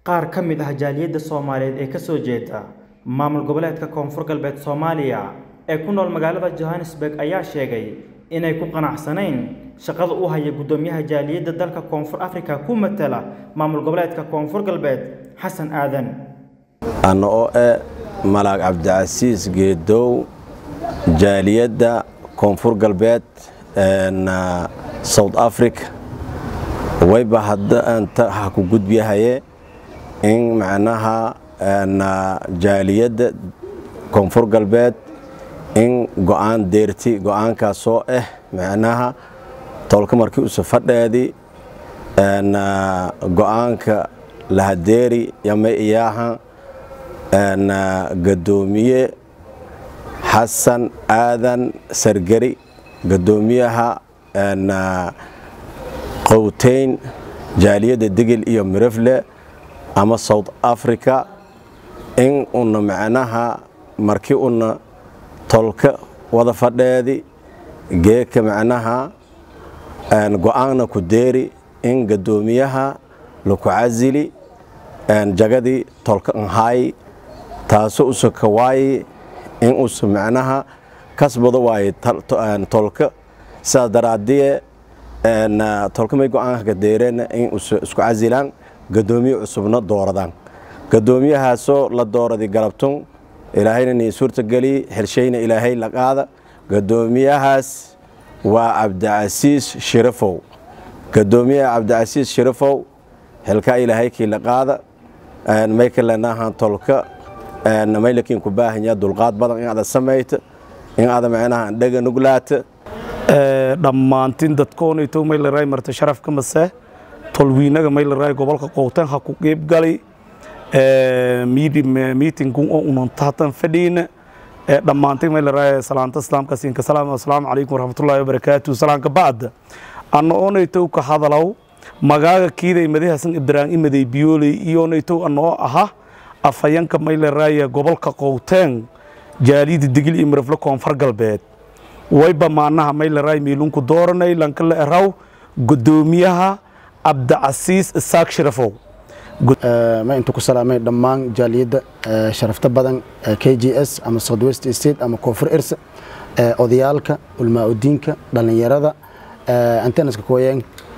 qaar ka mid ah jaaliyadda soomaaliyeed ee kasoo jeeda maamul goboleedka koonfur galbeed soomaaliya ee ku nool magaalada johannesburg ayaa sheegay inay ku qanacsanayn shaqada u haya guddoomiyaha jaaliyadda dalka koonfur afrika ku matala maamul goboleedka koonfur galbeed xasan aadan anna oo eh malaag cabdicasiis geedow jaaliyadda koonfur galbeed south africa wayba hadda anta ha ku gudbiyahaye in macnaha jaaliyadda koonfur galbeed in go'aan deerti go'aankaasoo ah macnaha tolka markii usa fadheedi go'aanka lahadeeri yama iyaaha gadoomiye xasan aadan sargeri gadoomiyaha qowteyn jaaliyadda digil iyo mirefle ama south africa in una macnaha markii una tolka wada fadheedi geeka macnaha go'aanna ku deeri in gadoomiyaha laku casili jagadii tolka anhaayi taasoo usa kawaayi in usa macnaha kasbado waaye tolka sidaas daraadiye tolka may go'aanka ka deereen in usa isku casilaan gadoomiye cusubna dooradaan gadoomiyahaasoo la dooradi galabtun ilaahayna nii suurtageli xelshayna ilaahay la qaada gadoomiyahaas waa cabdicasiis shirafow gadoomiyaha cabdicasiis shirafow xilkaa ilaahay kii la qaada may kalanahan tolka may lakiin ku baahanya dulqaad badan in ada samayta in ada macnaha dhaga nuglaata dhammaantiin dadkoonayto maylaray marta sharafka mase tolwiinaga maylaray gobolka qowtan ha ku qeybgali miitingun oo unantahatan fadhiina dhammaantiin maylaray salaanta islaamka siinka salaam assalaamu calaykum waraxmatullaahi wabarakaatu salaanka bacda anna oonaytow ka hadalow magaaga kiiday madahasan ibraahim imaday biyooley iyoonaytow anoo aha afayanka maylaraya gobolka qowteen jaaliyada digil iyo mirafle koonfur galbeed wayba maanaha maylaray miilunku dooranay lankala eraw gudoomiyaha cabdicasiis isaaq shirafow ma intu ku salaamay dhammaan jaaliyadda sharafta badan k g s ama south west state ama koonfur irsa odayaalka ulmaa-udiinka dhallinyarada antenaska kuwayeen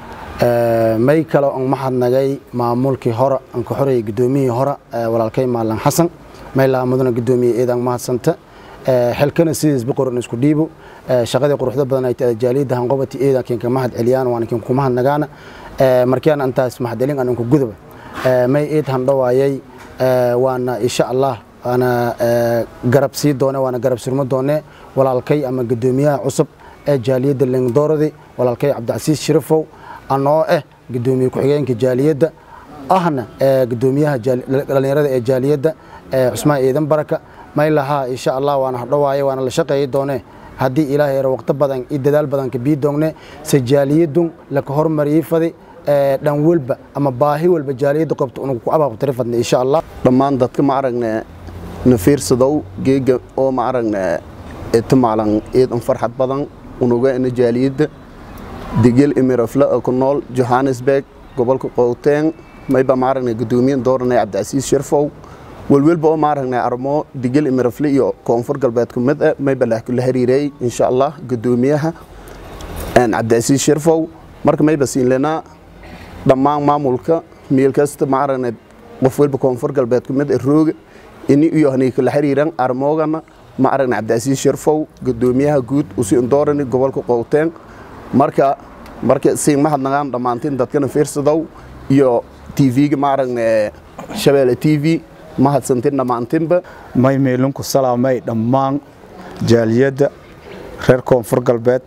may kale on mahadnagay maamulkii hore aan ka xorayay gudoomiyihii hore walaalkay maalan xasan may laha mudana gudoomiye eedaan mahadsanta xilkana sidiisba qoran isku dhiibo shaqadii quruxda badan ay tahay jaaliyadda hanqobati eedan kinka mahad celiyaan waan kinka mahadnagaana markian antaas mahad celin aan ku gudaba may eed handhawaayay waana insha allah waana garab sii doone waana garab surmo doone walaalkay ama gudoomiyaha cusub ee jaaliyadda lingdooradi walaalkay cabdicasiis shirafow anoo ah gudoomiye ku-xigeenka jaaliyadda ahna gudoomiyaha dhallinyarada ee jaaliyadda cusmaan ciidan baraka may lahaa insha allah waana hadhowaaye waana la shaqeeyi doone haddii ilaahay yaro waqti badan iyo dadaal badan ka bii doongne se jaaliyadun laka hormariyey fadi dhan walba ama baahi walba jaaliyadda qobta unugu ku abaabtiri fadne insha allah dhammaan dadka ma aragne na fiirsadow geega oo ma aragne itimaalan iidan farxad badan unuga ina jaaliyadda digil imirafle oo ku nool johannesburg gobolka qowteen mayba ma aragne gudoomiyan dooranay cabdicasiis sharfow welwelba oo ma aragne armo digil imirafle iyo koonfur galbeed ku mid ah mayba la xiriireey insha allah gudoomiyaha cabdicasiis sharfow marka mayba siinlenaa dhammaan maamulka meel kasta ma aragne qof walba koonfur galbeed ku mid ah rooga ini iyo hani kala xiriiran armoogana ma aragne cabdicasiis sharfow gudoomiyaha guud usi doorani gobolka qowteen marka marka siin mahadnagaan dhammaantiin dadkana fiirsadow iyo tv-ga ma aragne shabeelle t v mahadsantiin dhammaantiinba may meelinku salaamay dhammaan jaaliyadda reer koonfur galbeed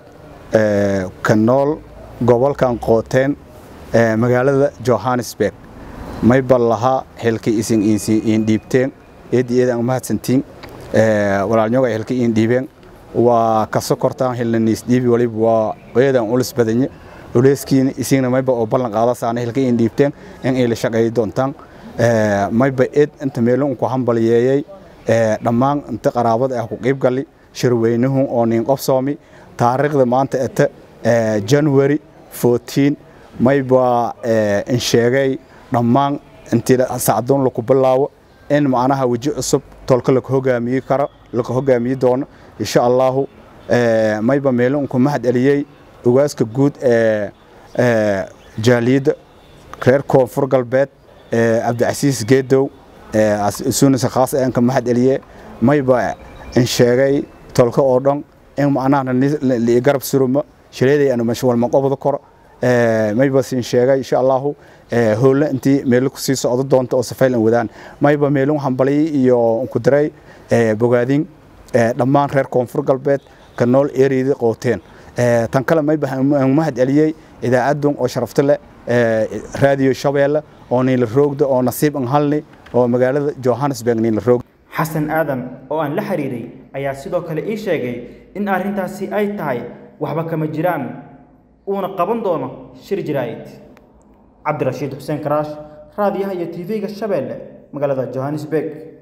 ka nool gobolkan qooteen magaalada johannesburg may bal lahaa xilkii isin iin dhiibteen eeddii eedaan mahadsantiin walaalnyoga xilkii iin dhiibeen waa ka sokortaan hilnaniis dhiibi waliba waa eedaan ulis badanye uleeskiina isigna mayba oo ballan qaada saana xilkii iin dhiibteen in ay la shaqeeyi doontaan mayba eed inta meelun ku hambaliyeeyey dhammaan inta qaraabada ah ku qiib gali shirweynuhu oo nin qofsoomi taariikhda maanta ete january 14 mayba in sheegay dhammaan intii sacdoon laku bilaabo in macnaha weji cusub tolka laka hogaamiyi karo laka hogaamiyi doono insha allahu mayba meelo unku mahad celiyey ogaaska guud ee jaaliyadda reer koonfur galbeed cabdicasiis geedow sunisa khaas aanka mahad celiye mayba in sheegay tolka oo dhan in macnaha lii garab surumo shireeday anu mashwalma qobda kor mayba siin sheegay insha allahu hoolle intii meelo kusii socdo doonta oo safaylan wadaan mayba meelo hambalyi iyo ku diray bogaadin dhammaan reer koonfur galbeed ka nool ereyda qooteen tan kale mayba mahad celiyey idaacadun oo sharafta leh raadiyo shabeelle oo niila roogda oo nasiib an halni oo magaalada johannesburg niila roogda xasan aadan oo aan la xiriiray ayaa sidoo kale ii sheegay in arrintaasi ay tahay waxba kama jiraan uuna qaban doono shir jiraa'id cabdirashiid xuseen karaash raadiyaha iyo tv-ga shabeelle magaalada johannesburg